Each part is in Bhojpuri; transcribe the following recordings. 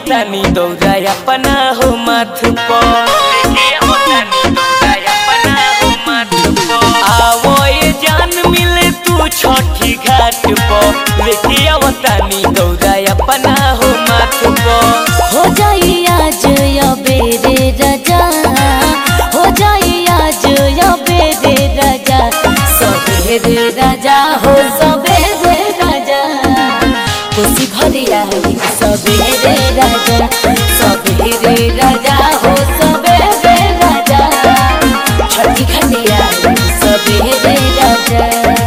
आवतानी दौरा अपना हो माथ पर लेके आवतानी दौरा अपना हो माथ पर आवो ये जान मिले तू छठी घाट पर लेके आवतानी दौरा अपना हो माथ पर हो जाई आज या बेरे राजा हो जाई आज या बेरे राजा सबेरे राजा हो सबेरे राजा खुशी भरी आई सबेरे राजा सबेरे राजा हो सबेरे राजा छठी खटिया सबेरे राजा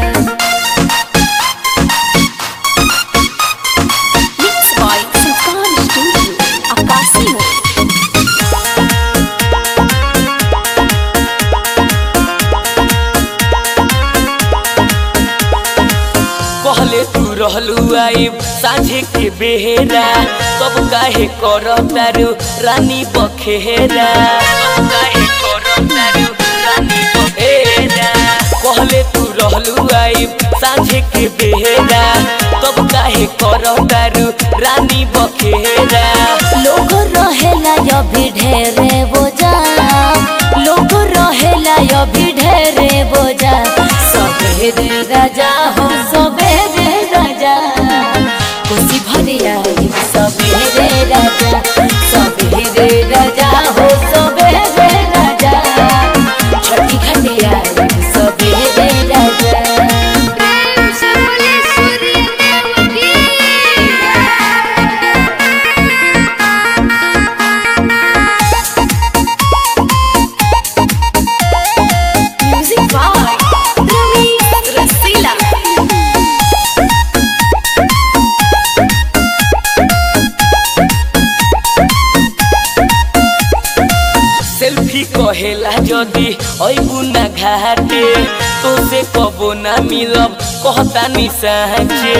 Mixed by Sultan Studio, Akasio. कहले तू रहलू आइब साझे के बेहेरा तब काहे कर तारू रानी बखेरा तब काहे कर तारू रानी बखेरा कहले तू रहलू आइब साझे के बेहेरा तब काहे कर तारू रानी बखेरा लोग रहेला अभी ढेरे बोझा लोग रहेला अभी ढेरे बोझा सबेरे राजा हो सबेरे राजा खुशी भरी आई सबेरे राजा सबेरे राजा हो सबेरे राजा छठी खटिया सबेरे राजा प्रेम से बोले सूर्य देव की Music by Ravi Rasila. Selfie कहेला जदी अइबू ना घाटे तो से कबो ना मिलब कहता नि साँचे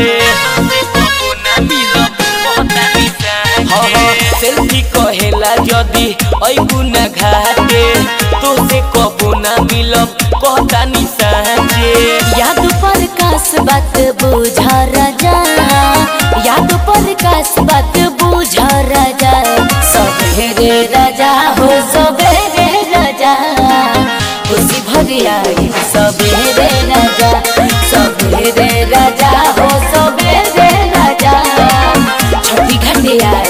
सेल्फी कहेला जदी अइबू ना घाटे तो से कबो ना मिलब कहता नि साँचे याद पर कास बात बुझा राजा याद पर कास बात बुझा राजा सबेरे राजा हो सबेरे राजा खुशी भरी आई सबेरे राजा सबेरे राजा हो सबेरे राजा छठी घटिया